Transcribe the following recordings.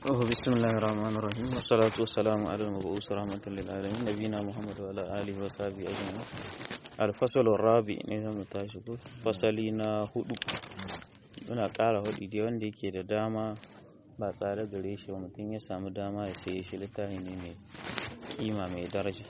Oh, bismillahir rahmanir rahim wassalatu wassalamu ala al-mab'us rahmatan lil alamin nabiyina muhammad wa ala alihi wa sahbihi ajma'in al-fasl rabi ne zamu tashi ko fasali na hudu muna ƙara hudu dai wanda yake da dama ba tsare gare shi mutum ya samu dama ya saye shi littafi ne mai kima mai daraja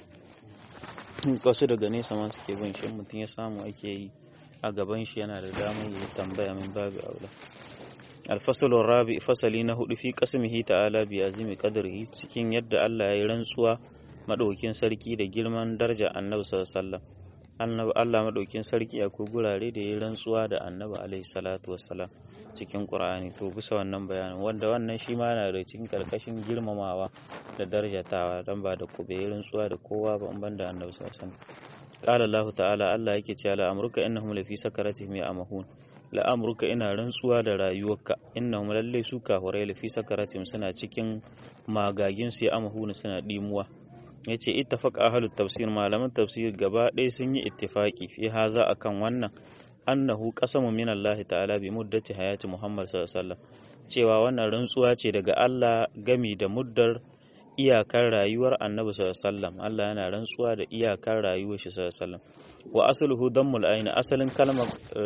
wasu daga nesa ma suke bin shi mutum ya samu ake yi a gaban shi yana da damar yi tambaya min babu aula alfasalun rabi fasali na hudu fi kasmihi ta'ala bi azimi qadrihi cikin yadda Allah ya yi rantsuwa madaukin sarki da girman daraja annabi sallallahu alaihi Allah madaukin sarki akwai gurare da ya yi rantsuwa da annabi alaihi salatu wassalam cikin Qur'ani to bisa wannan bayanin wanda wannan shi ma yana da cikin karkashin girmamawa da darajatawa dan ba da kube rantsuwa da kowa ba ban da annabi sallallahu alaihi wasallam qala Allah ta'ala Allah yake cewa la amruka innahum lafi sakaratihim ya'mahun la amruka ina rantsuwa da rayuwarka innahum lalle su kahurai lafi sakaratihim suna cikin magagin su ya'mahun suna dimuwa yace ittafaqa ahlut tafsir malaman tafsir gaba ɗaya sun yi ittifaki fi haza akan wannan annahu qasamu min Allah ta'ala bi muddati hayati Muhammad sallallahu alaihi wasallam cewa wannan rantsuwa ce daga Allah gami da muddar iyakar rayuwar Annabi sallallahu alaihi wasallam Allah yana rantsuwa da iyakar rayuwar shi sallallahu alaihi wasallam wa asluhu dammul ayn asalin kalmar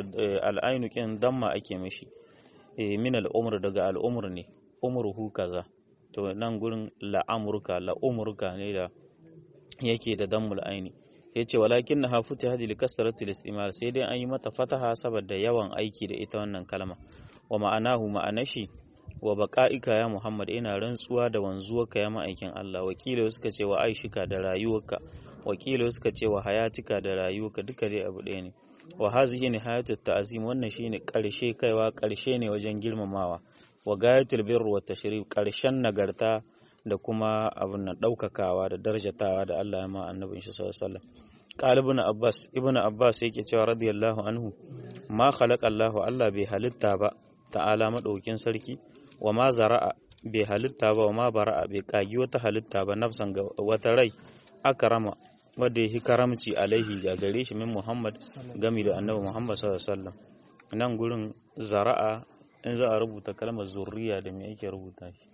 al kin damma ake mishi min al-umr daga al-umr ne umruhu kaza to nan gurin la'amurka la'umurka ne da yake da dammul aini ya ce walakin na hafuta hadi likasaratul istimal sai dai an yi mata fataha saboda yawan aiki da ita wannan kalma wa ma'anahu ma'anashi wa baqa'ika ya muhammad ina rantsuwa da wanzuwarka ya ma'aikin Allah wakila suka ce wa aishika da rayuwarka wakila suka ce wa hayatika da rayuwarka duka dai abu ɗaya ne wa hazihi nihayatut ta'zim wannan shine karshe kaiwa karshe ne wajen girmamawa wa gayatul birr wa tashrif karshen nagarta da kuma abin nan daukakawa da darjatawa da Allah ya ma annabin shi sallallahu alaihi wasallam qala ibn abbas ibn abbas yake cewa radiyallahu anhu ma khalaqa Allah Allah bai halitta ba ta'ala madaukin sarki wa ma zara'a bai halitta ba wa ma bara'a bai kagi wata halitta ba nafsan ga wata rai akrama wanda ya karamci alaihi ga gare shi min Muhammad gami da annabi Muhammad sallallahu alaihi wasallam nan gurin zara'a in za a rubuta kalmar zurriya da me yake rubuta shi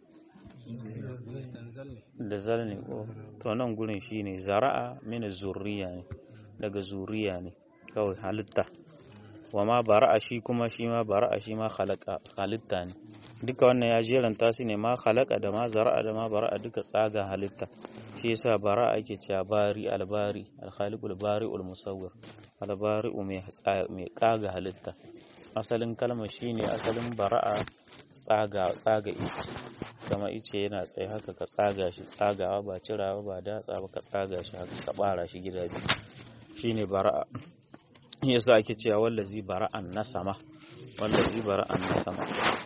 da zal ne ko to nan gurin shine zara'a min zurriya ne daga zuriya ne kawai halitta wa ma bara'a shi kuma shi ma bara'a shi ma khalaqa halitta ne duka wannan ya jeranta su ne ma khalaqa da ma zara'a da ma bara'a duka tsaga halitta shi yasa bara'a ake cewa bari albari alkhaliqul bari'ul musawwir albari'u mai mai kaga halitta asalin kalmar shine asalin bara'a tsaga tsaga ice kama ice yana tsaye haka ka tsaga shi tsagawa ba cirawa ba datsa ba ka tsaga shi haka ka bara shi gida biyu shine bara'a yasa ake cewa wallazi bara'an na sama wallazi bara'an na sama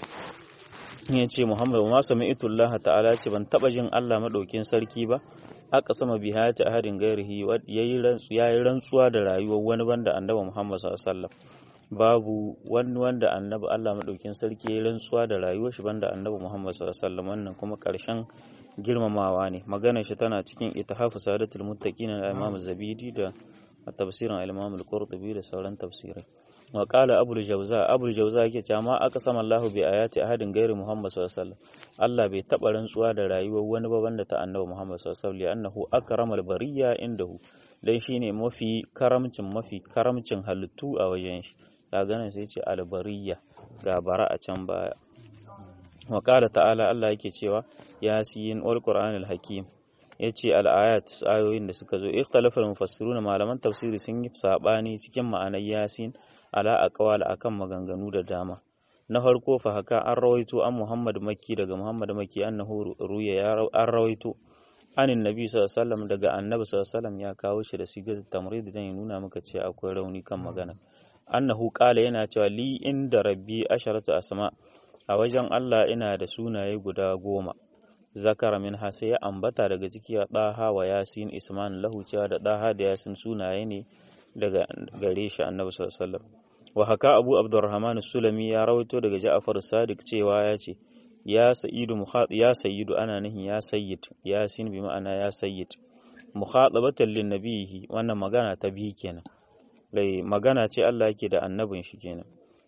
ya ce muhammadu ma sami itullah ta'ala ce ban taba jin allah maɗaukin sarki ba aka sama bi hayati ahadin gairihi ya yi rantsuwa da rayuwar wani banda annabi muhammad sallallahu babu wani wanda annabi allah maɗaukin sarki ya yi rantsuwa da rayuwar shi banda annabi muhammad sallallahu wannan kuma ƙarshen girmamawa ne magana shi tana cikin ittihafu sadatul muttaqin al-imam zabidi da tafsirin al-imam al-qurtubi da sauran tafsirai wa qala abul jawza abul jawza yake cewa ma aka sama Allah bi ayati ahadin gairi Muhammad sallallahu alaihi wasallam Allah bai taba rantsuwa da rayuwar wani ba banda ta annabi Muhammad sallallahu alaihi wasallam annahu akramal bariyya indahu dan shine mafi karamcin mafi karamcin halittu a wajen shi kaga nan sai ce albariyya ga bara a can baya wa qala ta'ala Allah yake cewa yasin wal qur'anil hakim yace al-ayat ayoyin da suka zo ikhtalafa mufassirun malaman tafsiri sun yi sabani cikin ma'anar yasin ala aqwal akan maganganu da dama na farko fa haka an rawaito an Muhammad Makki daga Muhammad Makki annahu ruya ya an rawaito anin nabi sallallahu alaihi wasallam daga annabi sallallahu alaihi wasallam ya kawo shi da sigar tamrid dan ya nuna maka cewa akwai rauni kan magana annahu qala yana cewa li inda rabbi asharatu asma a wajen Allah ina da sunaye guda goma zakara min sai ya ambata daga ciki ya daha wa yasin isman lahu cewa da daha da yasin sunaye ne daga gare shi annabi sallallahu alaihi wasallam wa haka abu abdurrahman sulami ya rawaito daga ja'far sadiq cewa ya ce ya sayyidu mukhad ya sayyidu ana nihin ya sayyid yasin bi ma'ana ya sayyid mukhatabatan lin nabihi wannan magana ta biyu kenan lai magana ce Allah yake da annabin shi kenan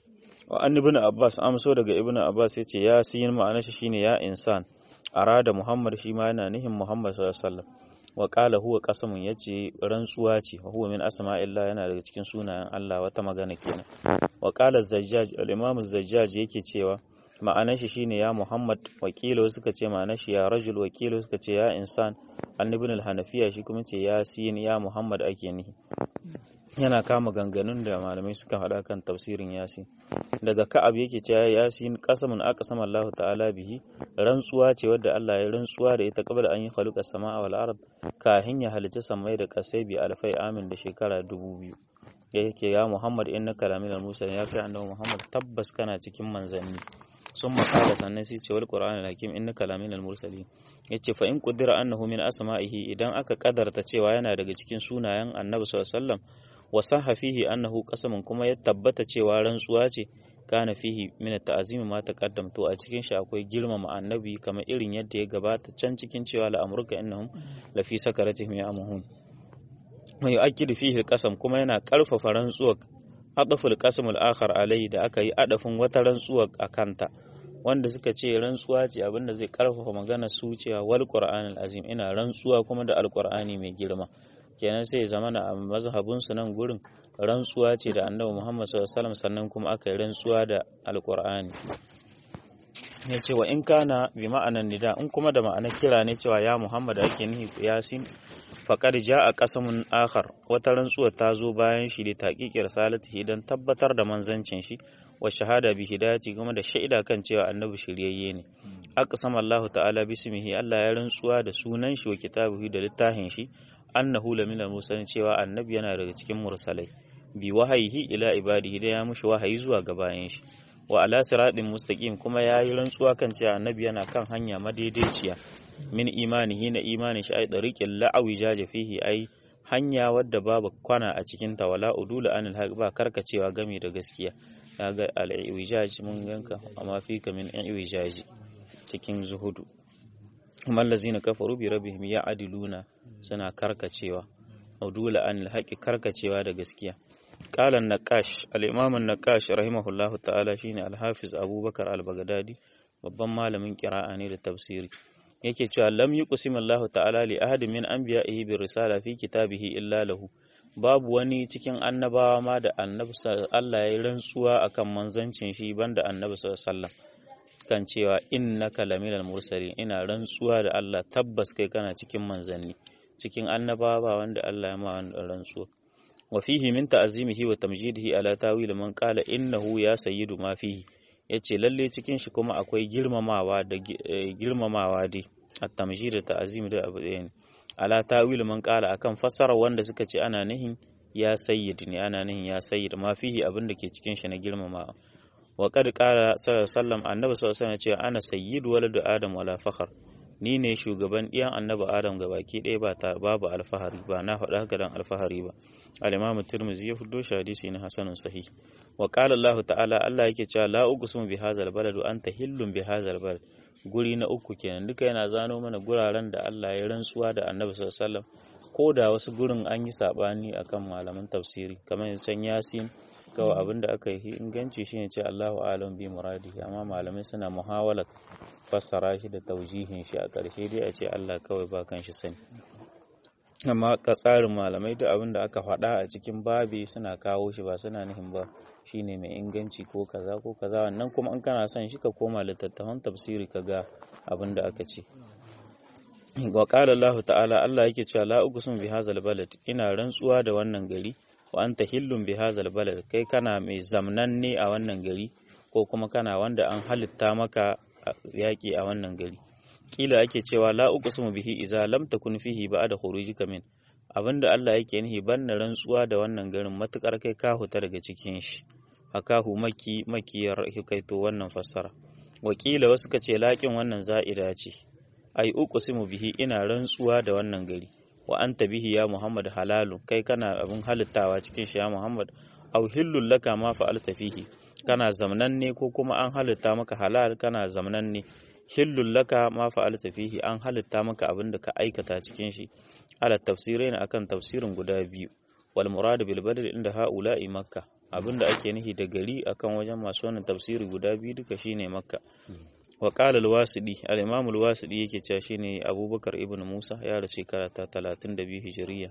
wa an ibn abbas amso daga ibn abbas yace yasin ma'anar shi shine ya insan arada muhammad shi ma yana nihin muhammad sallallahu alaihi wasallam wa qala huwa qasamun yace rantsuwa ce wa huwa min asma'illah yana daga cikin sunayen Allah wata magana kenan wa qala zajjaj al-imam zajjaj yake cewa ma'anar shi shine ya muhammad wakilo suka ce ma'anar shi ya rajul wakilo suka ce ya insan annabin al-hanafiya shi kuma ce ya sin ya muhammad ake nihi yana kama ganganun da malamai suka faɗa kan tafsirin yasin daga ka'ab yake cewa yasin qasamun aqsama Allah ta'ala bihi rantsuwa ce wadda Allah ya rantsuwa da ita qabla an yi khaluqa samaa wal ard kahin ya halitta samai da kasai bi alfai amin da shekara dubu biyu yake ya Muhammad innaka laminal mursalin ya kai annabi Muhammad tabbas kana cikin manzanni sun makala sannan sai ce wal qur'an hakim innaka laminal mursalin yace fa in qudira annahu min asma'ihi idan aka kadarta cewa yana daga cikin sunayen annabi sallallahu alaihi wasallam wa sahha fihi annahu qasamun kuma ya tabbata cewa rantsuwa ce kana fihi min ta'zimi ma taqaddam to a cikin shi akwai girmama annabi kamar irin yadda ya gabata can cikin cewa la amruka innahum la fi sakaratihim ya'mahun mai yu'akkidu fihi al-qasam kuma yana karfafa rantsuwa adaful qasam al-akhar alai da aka yi adafin wata rantsuwa a kanta wanda suka ce rantsuwa ce abinda zai karfafa magana su cewa wal qur'an azim ina rantsuwa kuma da alqur'ani mai girma kenan sai zama na mazhabin su nan gurin rantsuwa ce da annabi Muhammad sallallahu alaihi wasallam sannan kuma aka yi rantsuwa da alqur'ani ya ce wa in kana bi ma'anan nida in kuma da ma'anar kira ne cewa ya Muhammad ake nihi yasin faqad jaa qasamun akhar wata rantsuwa ta zo bayan shi da taqiqir salatihi dan tabbatar da manzancin shi wa shahada bi hidayati kuma da shaida kan cewa annabi shiryayye ne aqsama Allah ta'ala bismihi Allah ya rantsuwa da sunan shi wa kitabihi da littafin shi annahu laminal mursalin cewa annabi yana daga cikin mursalai bi wahayihi ila ibadihi da ya mushi wahayi zuwa ga bayan shi wa ala siratin mustaqim kuma ya yi rantsuwa kan cewa annabi yana kan hanya madaidaiciya min imanihi na imanin shi ai dariqil la'awi jaje fihi ai hanya wadda babu kwana a cikin ta wala udula anil haq ba karkacewa game da gaskiya kaga al-iwijaj mun ganka amma fi ka min iwijaj cikin zuhudu amma allazina kafaru bi rabbihim ya'diluna suna karkacewa udula anil haqi karkacewa da gaskiya قال النقاش الإمام النقاش رحمه الله تعالى شيني الحافظ أبو بكر البغدادي babban malamin kira'a ne da tafsiri yake cewa lam yuqsim Allah ta'ala li ahadin min anbiya'ihi bi risala fi kitabihi illa lahu babu wani cikin annabawa ma da annabi Allah ya rantsuwa akan manzancin shi banda annabi sallallahu alaihi wasallam kan cewa innaka laminal mursalin ina rantsuwa da Allah tabbas kai kana cikin manzanni cikin annabawa ba wanda Allah ya ma wannan rantsuwa وفيه من تعظيمه وتمجيده على تاويل من قال إنه يا سيد ما فيه yace lalle cikin shi kuma akwai girmamawa da girmamawa dai at-tamjid da ta'zim da abu ɗaya ne ala tawil man qala akan fassara wanda suka ce ana nihin ya sayyid ne ana nihin ya sayyid ma fihi abin da ke cikin shi na girmamawa wa qad qala sallallahu alaihi wasallam annabi sallallahu alaihi wasallam ce ana sayyidu waladu adam wala fakhr ni ne shugaban ɗiyan annabi adam ga baki ɗaya ba ta babu alfahari ba na faɗa haka dan alfahari ba al-imam tirmidhi ya fuddo shi hadisi na hasanun sahih wa qala allah ta'ala allah yake cewa la uqsimu bi hadzal balad wa anta hillun bi hadzal balad guri na uku kenan duka yana zano mana guraren da Allah ya rantsuwa da annabi sallallahu alaihi wasallam ko da wasu gurin an yi sabani akan malaman tafsiri kamar can yasin kawai abin da aka yi inganci shine ce Allahu alam bi muradihi amma malamai suna muhawalat fassara shi da taujihin shi a ƙarshe dai a ce Allah kawai ba kan shi sani amma ka tsarin malamai duk abin da aka faɗa a cikin babi suna kawo shi ba suna nufin ba shine mai inganci ko kaza ko kaza wannan kuma in kana son shi ka koma littattafan tafsiri ka ga abin da aka ce wa qala Allah ta'ala Allah yake cewa la uqsimu bi hadzal balad ina rantsuwa da wannan gari wa anta hillun bi hadzal balad kai kana mai zamnanne a wannan gari ko kuma kana wanda an halitta maka yaƙi a wannan gari kila ake cewa la uqsimu bihi idza lam takun fihi ba'da khurujika min abinda Allah yake nihi banna rantsuwa da wannan garin matukar kai ka huta daga cikin shi hakahu maki makiyar hikaito wannan fassara wakila wasu ka ce laƙin wannan za'ida ce ai uqsimu bihi ina rantsuwa da wannan gari wa anta bihi ya Muhammad halalu kai kana abin halittawa cikin shi ya Muhammad aw hillul laka ma fa'alta fihi kana zamnanne ko kuma an halitta maka halal kana zamnanne hillul laka ma fa'alta fihi an halitta maka abin da ka aikata cikin shi ala tafsirai akan tafsirin guda biyu wal murad bil badal inda haula'i makka abinda ake nihi da gari akan wajen masu wannan tafsiri guda biyu duka shine makka wa qala al-wasidi al-imam al-wasidi yake cewa shine abubakar ibn musa ya rasu shekara ta 32 hijiriya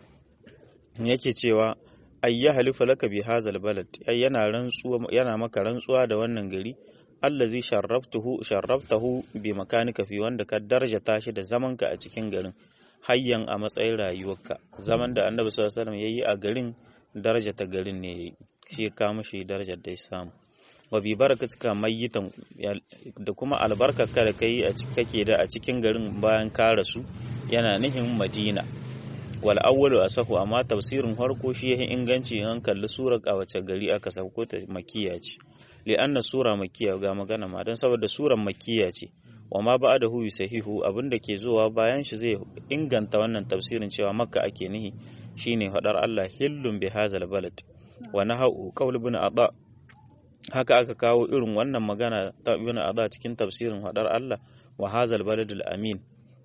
yake cewa ayya halifa laka bi hazal balad ai yana rantsuwa yana maka rantsuwa da wannan gari allazi sharraftuhu sharraftahu bi makanika fi wanda ka darjata shi da zamanka a cikin garin hayyan a matsayin rayuwarka zaman da annabi sallallahu alaihi wasallam yayi a garin darajata garin ne yayi shi ya kama shi darajar da ya samu wa bi barakatika mayyitan da kuma albarkarka da kai a kake da a cikin garin bayan ka rasu yana nihin madina wal awwalu asahu amma tafsirin farko shi yayin inganci an kalli surar a wace gari aka sauko ta makkiya ce li anna sura makkiya ga magana ma dan saboda surar makkiya ce wa ma ba'dahu sahihu abinda ke zuwa bayan shi zai inganta wannan tafsirin cewa makka ake nihi shine hadar Allah hillun bi hazal balad wa nahu qaul ibn ada haka aka kawo irin wannan magana ta ibn ada cikin tafsirin hadar Allah wa hazal baladul amin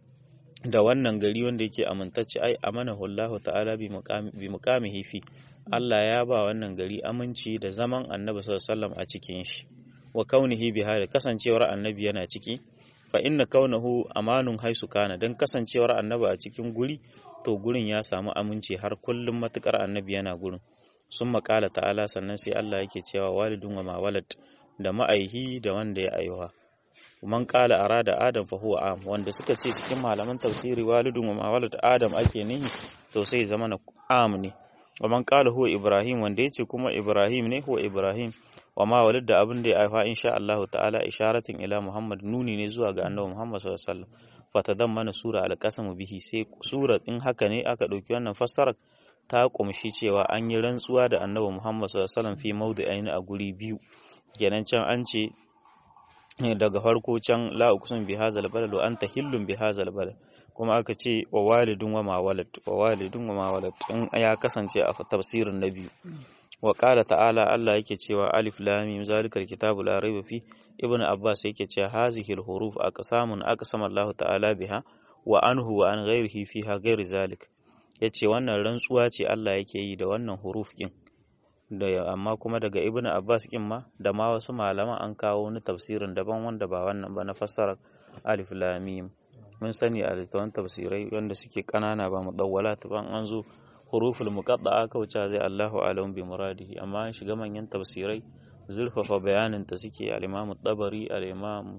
da wannan gari wanda yake amintacce ai amanahu Allah ta'ala bi muqamihi fi Allah ya ba wannan gari aminci da zaman Annabi sallallahu alaihi wasallam a cikin shi wa kaunihi bi hada kasancewar Annabi yana ciki fa inna kaunahu amanun haisu kana dan kasancewar Annabi a cikin guri to gurin ya samu aminci har kullum matukar Annabi yana gurin sun makala ta'ala sannan sai Allah yake cewa walidun wa ma walad da ma'aihi da wanda ya aiwa man qala arada adam fa huwa am wanda suka ce cikin malaman tafsiri walidun wa mawalad adam ake nihi to sai zama na am ne wa man qala huwa ibrahim wanda yace kuma ibrahim ne huwa ibrahim wa ma walid da abin da ya haifa insha Allah ta'ala isharatin ila muhammad nuni ne zuwa ga annabi muhammad sallallahu alaihi wasallam fatadammana sura al-qasam bihi sai sura in haka ne aka dauki wannan fassarar ta kumshi cewa an yi rantsuwa da annabi muhammad sallallahu alaihi wasallam fi mawdi'ain a guri biyu kenan can an ce daga farko can la uqsim bi hadzal balad wa anta hillun bi hadzal balad kuma aka ce wa walidun wa ma walad wa walidun wa ma walad in ya kasance a tafsirin na biyu wa qala ta'ala Allah yake cewa alif lam mim zalikal kitabu la raiba fi ibnu abbas yake cewa hazihi al huruf aqsamun aqsama Allah ta'ala biha wa anhu wa an ghairihi fiha ghairi zalik yace wannan rantsuwa ce Allah yake yi da wannan huruf din da amma kuma daga ibn abbas kin ma da ma wasu malaman an kawo wani tafsirin daban wanda ba wannan ba na fassara alif lam mim mun sani a littafin tafsirai wanda suke kanana ba mudawwalat ban an zo huruful muqatta'a kauce zai Allahu alam bi muradihi amma an shiga manyan tafsirai zurfafa bayanin ta suke al-imam tabari al-imam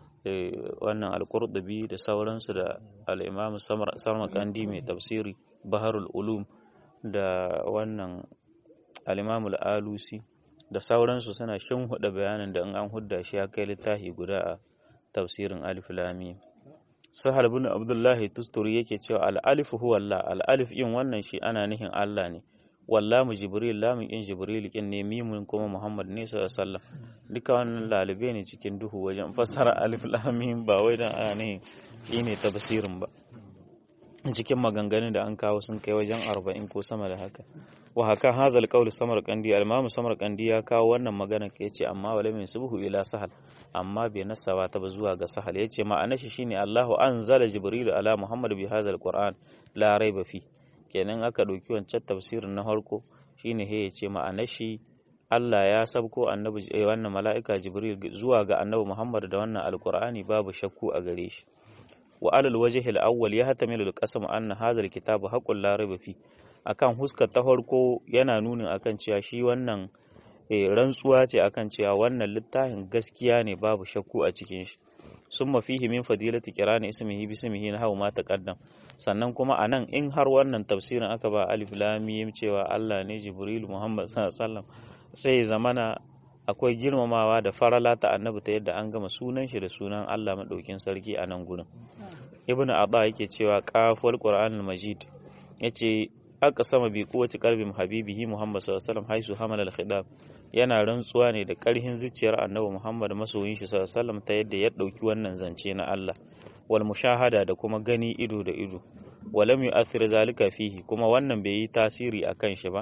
wannan al-qurtubi da sauransu da al-imam samarkandi mai tafsiri baharul ulum da wannan al-imam al-alusi da sauransu suna shin huda bayanin da in an hudda shi ya kai littafi guda a tafsirin alif lam sahal bin abdullahi tusturi yake cewa al-alif huwa Allah al-alif in wannan shi ana nihin Allah ne wallamu jibril lamun in jibril kin ne mimun kuma muhammad ne sallallahu alaihi wasallam duka wannan lalibe ne cikin duhu wajen fassara alif lam mim ba wai dan ana nihin shine tafsirin ba cikin maganganun da an kawo sun kai wajen arba'in ko sama da haka wa haka hazal qawl samarqandi al-imam samarqandi ya kawo wannan magana ke yace amma wala min subhu ila sahal amma bai nasawa ta ba zuwa ga sahal yace ma'anar shi shine Allahu anzala jibril ala muhammad bi hazal qur'an la raiba fi kenan aka dauki wancan tafsirin na harko shine he yace ma'anar shi Allah ya sabko annabi wannan mala'ika jibril zuwa ga annabi muhammad da wannan alqur'ani babu shakku a gare shi wa alal wajhi al-awwal yahtamilu al-qasam anna hadha al-kitabu haqqun la raiba fi akan huskar ta farko yana nunin akan cewa shi wannan rantsuwa ce akan cewa wannan littafin gaskiya ne babu shakku a cikin shi summa fihi min fadilati qira'ani ismihi bismihi na hawa ma taqaddam sannan kuma anan in har wannan tafsirin aka ba alif lam mim cewa Allah ne Jibril Muhammad sallallahu alaihi wasallam sai zamana akwai girmamawa da farala ta annabi ta yadda an gama sunan shi da sunan Allah madaukin sarki a nan gurin ibnu abba yake cewa qaful qur'anul majid yace aka sama bi kowace kalbin habibihi Muhammad sallallahu alaihi wasallam haisu hamal al-khidab yana rantsuwa ne da karhin zuciyar Annabi Muhammad masoyin shi sallallahu alaihi wasallam ta yadda ya dauki wannan zance na Allah wal mushahada da kuma gani ido da ido walam yu'athir zalika fihi kuma wannan bai yi tasiri akan shi ba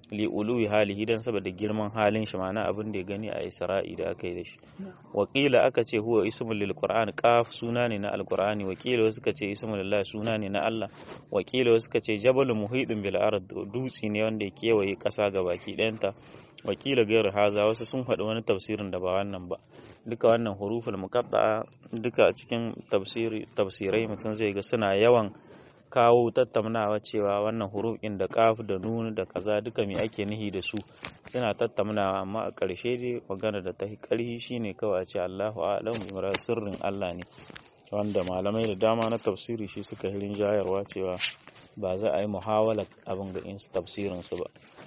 li uluwi halihi dan saboda girman halin shi ma'ana abin da ya gani a Isra'i da aka yi da shi wakila aka ce huwa ismul lil qur'an qaf suna ne na alqur'ani wakila wasu ka ce ismul lillah suna ne na Allah wakila wasu ka ce jabal muhidin bil ard dutsi ne wanda ya kewaye kasa baki ɗayanta wakila gairu haza wasu sun faɗi wani tafsirin da ba wannan ba duka wannan huruful muqatta'a duka cikin tafsiri tafsirai mutum zai ga suna yawan kawo tattaunawa cewa wannan hurufin da kaf da nun da kaza duka me ake nihi da su suna tattaunawa amma a ƙarshe dai magana da ta ƙarhi shine kawai a ce Allahu a'lamu bi sirrin Allah ne wanda malamai da dama na tafsiri shi suka hirin jayarwa cewa ba za a yi muhawala abin ga in tafsirin su ba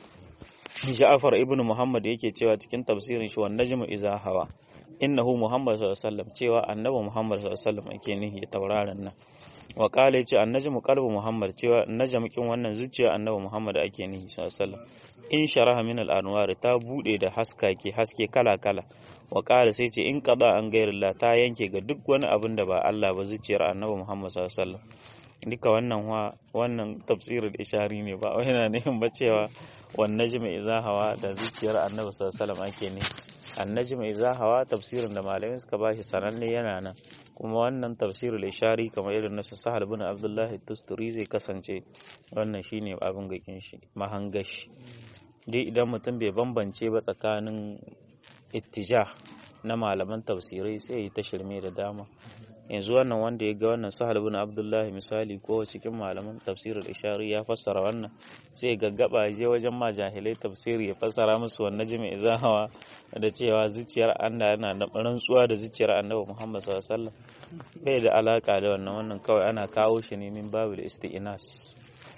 Ja'far ibn Muhammad yake cewa cikin tafsirin shi wan najmu iza hawa innahu Muhammad sallallahu alaihi wasallam cewa annabi Muhammad sallallahu alaihi wasallam ake nihi tauraron nan wa kala yace annajmu qalbu muhammad cewa najmukin wannan zuciya annabi muhammad ake nihi sallallahu alaihi wasallam in sharaha min al-anwar ta bude da haskake haske kala kala wa kala sai ce in qada an gairillah ta yanke ga duk wani abin da ba Allah ba zuciyar annabi muhammad sallallahu alaihi wasallam duka wannan wa wannan tafsirul ishari ne ba wai yana nufin ba cewa wan najmi iza hawa da zuciyar annabi sallallahu alaihi wasallam ake nihi annajmi iza hawa tafsirin da malamai suka bashi sananne yana nan kuma wannan tafsirul ishari kamar irin na sahal bin abdullahi tusturi zai kasance wannan shine abin gakin shi mahangashi dai idan mutum bai bambance ba tsakanin ittija na malaman tafsirai sai ya ta shirme da dama yanzu wannan wanda ya ga wannan sahal bin abdullahi misali ko cikin malaman tafsirul ishari ya fassara wannan sai gaggaba je wajen ma jahilai tafsiri ya fassara musu wannan jimi izahawa da cewa zuciyar Allah yana da rantsuwa da zuciyar Annabi Muhammad sallallahu alaihi wasallam bai da alaka da wannan wannan kawai ana kawo shi ne min babul isti'nas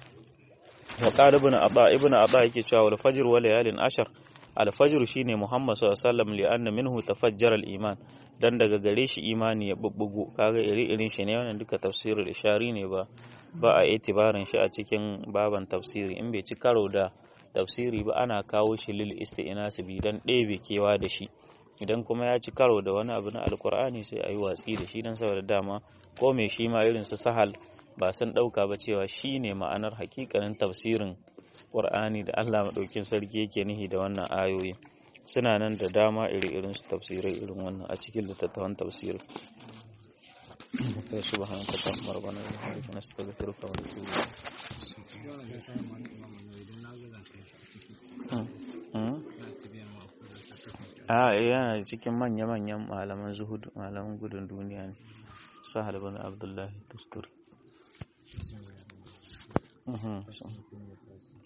wa qala ibn Aba ibn Aba yake cewa wal fajr wa layalin ashar al fajr shine Muhammad sallallahu alaihi wasallam li anna minhu tafajjara al iman dan daga gare shi imani ya bubbugo kaga iri irin shi ne wannan duka tafsirul ishari ne ba ba a itibarin shi a cikin baban tafsiri in bai ci karo da tafsiri ba ana kawo shi lil isti'nas bi dan ɗebe kewa da shi idan kuma ya ci karo da wani abu na alkur'ani sai a yi watsi da shi dan saboda dama ko mai shi ma irin su sahal ba sun ɗauka ba cewa shi ne ma'anar hakikanin tafsirin ƙur'ani da Allah maɗaukin sarki yake nihi da wannan ayoyi suna nan da dama iri-irin su tafsirai irin wannan a cikin littattafan tafsiri سبحانك اللهم ربنا وبحمدك نستغفرك ونتوب a yana cikin manya-manyan malaman zuhudu malaman gudun duniya ne sahal bin abdullahi tusturi